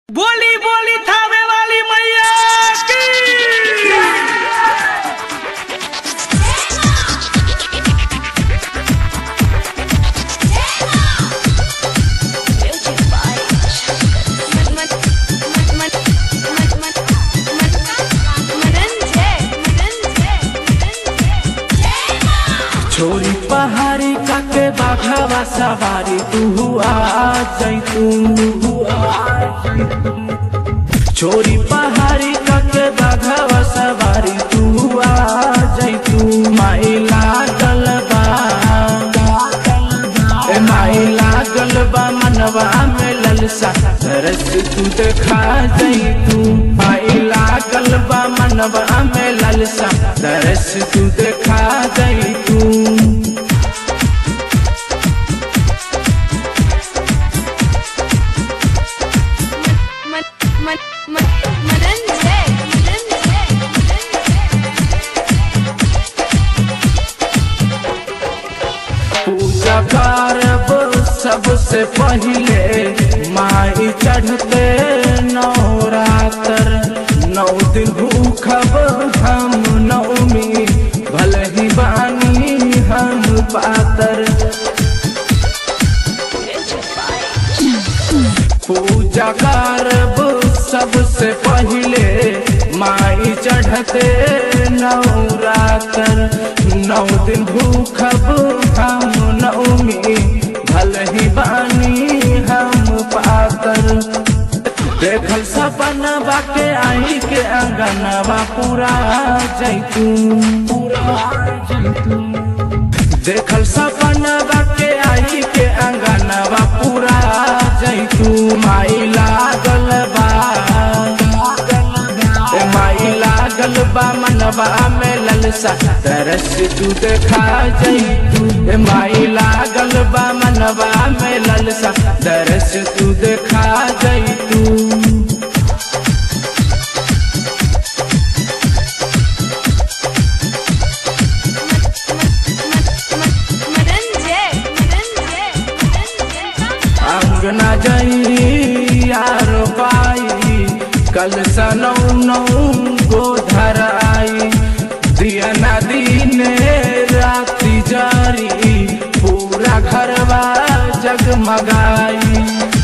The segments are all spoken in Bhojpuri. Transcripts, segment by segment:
बोली बोली थावे वाली मैया की छोरी पहाड़ी काके बाघावा सवारी तू आ जैतू छोरी पहाड़ी काके बाघावा सवारी तू आ जैतू माई लागल बा ए माई लागल बा मनवा में ललसा तरस तू देखा जैतू माई लागल बा मनवा में ललसा तरस तू देखा जैतू पूजा करब सबसे पहिले माई चढ़ते नवरात्र नौ दिन भूखब हम नवमी भले ही बानी हम पातर पूजा करब सबसे पहिले माई चढ़ते नवरात्र नौ दिन भूखब हम नवमी भल ही बानी हम पातर देखल सपनवा के आई के अंगनवा पूरा जैतू पूरा जैतू देखल सपनवा के आई के अंगनवा पूरा जैतू माई लागल बा ए माई लागल बा मनवा में ललसा तरस तू देखा जैतू ए माई लागल बा मनवा में ललसा तरस तू देखा जैतू अंगना जइयार पाई कल सनौ नौ गोधर आई दिया नदी ने राति जारी पूरा घरवा जगमगाई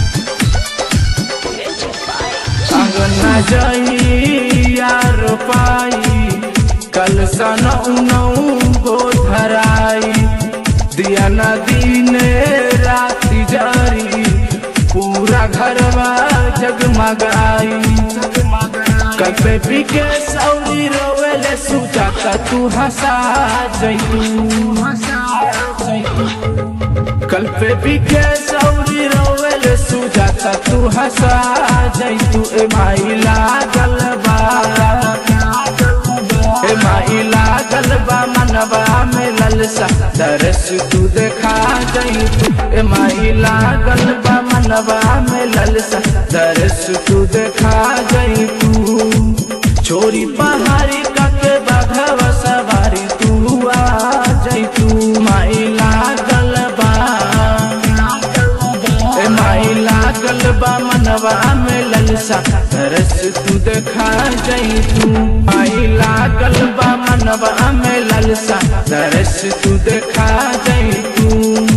अंगना जइयार पाई कल सनौ नौ गोधर आई दिया नदी ने राति जारी पूरा घरवा जगमगाई कल पे बिके सौरी रोवेले सुजाता तू हंसा जैतू कल पे बिके सौरी रोवेले सुजाता तू हंसा जैतू ए माई लागल बा ए माई लागल बा मनवा में ललसा तरस तू देखा जैतू ए माई लागल बा मनवा में ललसा तरस तू देखा जैतू छोरी पहाड़ी काके बाघवा सवारी तू आ जैतू माई लागल बा ए माई लागल बा मनवा में ललसा तरस तू देखा जैतू माई लागल बा मनवा में ललसा तरस तू देखा जैतू